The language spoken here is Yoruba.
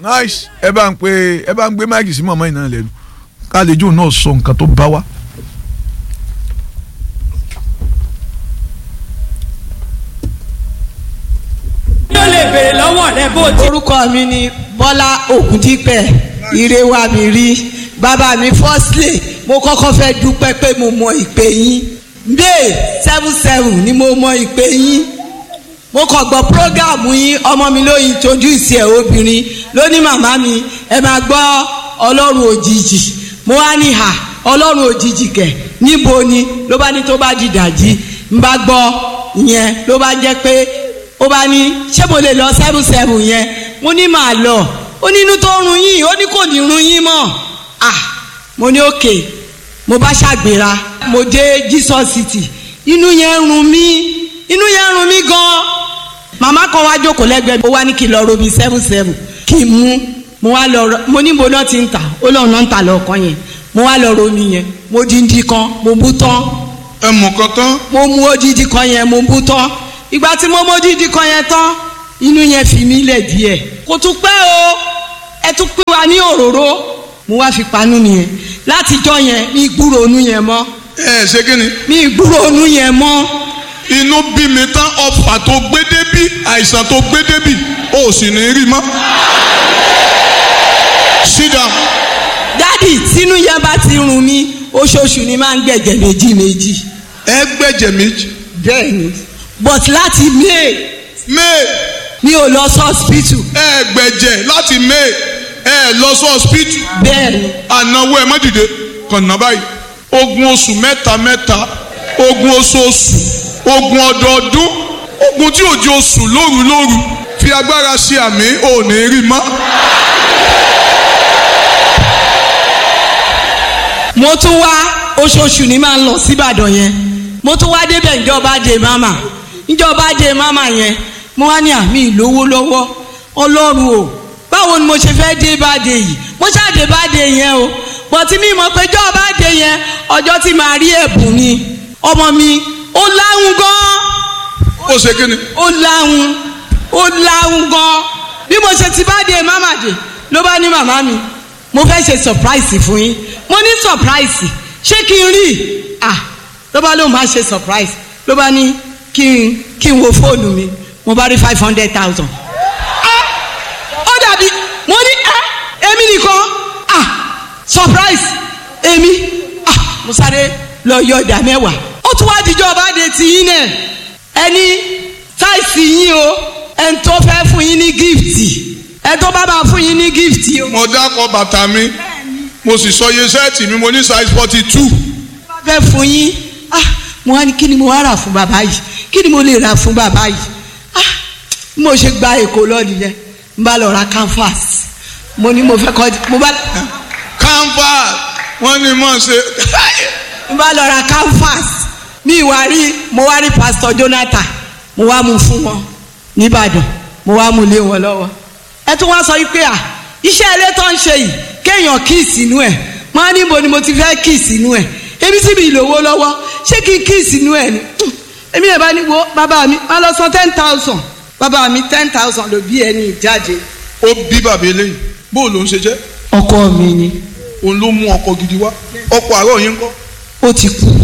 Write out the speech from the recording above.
nice ẹ bá ń pe ẹ bá ń gbé máìkì sí mọ̀mọ́ yìí náà lẹ́nu kálíjù náà sọ nǹkan tó bá wa. yóò lè béèrè lọ́wọ́ rẹ bó ti. orúkọ mi ni bọ́lá ògùndípẹ̀ ìrẹwà mi rí bàbá mi firstly mo kọ́kọ́ fẹ́ dúpẹ́ pé mo mọ ìpè yín may seven seven ni mo mọ ìpè yín mo kàn gbọ́ program yín ọmọ mi ló introduce ẹ̀ obìnrin ló ní màmá mi ẹ máa gbọ́ ọlọ́run òjijì mo wá ní hà ọlọ́run òjijì kẹ̀ níbo ni ló bá ní tó bá di dàjí n bá gbọ́ ìyẹn ló bá jẹ́ pé ó bá ní ṣé mo lè lọ seven seven yẹn mo ní màá lọ ó ní inú tó run yín ó ní kò ní run yín mọ́ ah mo ní òkè mo bá ṣàgbéra mo dé Jesus city inú yẹn run mí inú yẹn run mí gan màmá kan wá jókòó lẹ́gbẹ̀ẹ́ mi ó wá ní kí n lọ robi seven seven kí n mú mo wá lọ rọ mo ní mo náà ti ń tà ó lọ́ọ̀ náà ń tà lọ́ọ̀kan yẹn mo wá lọ romi yẹn mo díndín kan mo bú tán ẹ mọ̀ kan tán mo mu odidi kan yẹn mo bú tán ìgbà tí mo mu odidi kan yẹn tán inú yẹn fi mí lẹ̀ díẹ̀ kò tún pẹ́ o ẹ tún pín wa ní òróró mo wá fi panú nìyẹn látijọ́ yẹn mi gbúrò onú yẹn mọ́ ẹ ṣe kí ni mi gbúrò onú yẹn mọ́ inú bí mi tán ọfà tó gbé débí àìsàn tó gbé débí ó sì ní rí mọ́. sit down. dádì tínú yẹn bá ti rùn mí oṣooṣù ni máa ń gbẹ̀jẹ̀ méjì méjì ẹ gbẹ̀jẹ̀ méjì. bẹ́ẹ̀ ni but láti may may mi ò lọ sí hospital ẹ gbẹ̀jẹ̀ láti may ẹ lọ sí hospital bẹ́ẹ̀ ni ànáwó ẹ má dìde kànáà báyìí ogun oṣù mẹ́ta mẹ́ta ogun oṣooṣù ogun ọdọọdún ogun tí òjò oṣù lóru lóru fi agbára ṣe àmì ò ní rí mọ́. mo tún wá oṣooṣù ni máa ń lọ síbàdàn yẹn mo tún wá débẹ̀ ìjọba dé mama ìjọba dé mama yẹn mo wá ní àmì ìlówó lọ́wọ́ ọlọ́run o báwo ni mo ṣe fẹ́ dé bàdé yìí mo ṣàdé bàdé yẹn o bọ̀tí mi mọ̀ pé ìjọba dé yẹn ọjọ́ tí màá rí ẹ̀bùn ni ọmọ mi ó láhùn gan-an ó ṣe kí ni. ó láhùn ó láhùn gan bí mo ṣe ti bá dé mama dé ló bá ní màmá mi mo fẹ́ ṣe surprise fún yín mo ní surprise ṣé kí n rí ah ló bá lóun máa ṣe surprise ló bá ní kí n kí n wo fóònù mi mo bá rí five hundred thousand ah ó dàbí mo ní ẹ èmi nìkan ah surprise èmi ah mo sáré lọ yọ ìdá mẹ́wàá ó tún wá dijọ́ bá de ti yín náà ẹni táìsì yín o ẹni tó fẹ́ fún yín ní gíftì ẹni tó bá máa fún yín ní gíftì o. mo dákọ̀ bàtà mi mo sì sọ iye sẹ́ẹ̀tì mi mo ní size forty two. bá fẹ́ fún yín ah mo wá ní kí ni mo wá rà fún bàbá yìí kí ni mo lè rà fún bàbá yìí ah bí mo ṣe gba èkó lọ́ọ̀dì yẹn n bá lọ ra canvas mo ní mo fẹ́ kọ́ mo bá canvas wọ́n ní mọ̀ ṣe. n bá lọ ra canvas mi wá rí mo wá rí pastor Jonathan mo wá mú fún wọn nìbàdàn mo wá mú lé wọn lọ́wọ́ ẹ tún wá sọ yìí pé à iṣẹ́ ilé tó ń ṣe yìí kéèyàn kí sínú ẹ̀ wọ́n á níbo ni mo ti fẹ́ kí sínú ẹ̀ ebi tí mi lówó lọ́wọ́ ṣé kí n kí sínú ẹ̀ ni èmi ẹ̀ bá ní wo bàbá mi má lọ san ten thousand bàbá mi ten thousand ló bí ẹni ìjáde. ó bí bàbá eléyìí bó ló ń ṣe jẹ́ ọkọ mi ni òun ló mú ọkọ gidi wá ọkọ àárọ̀ yín kọ́ ó ti kú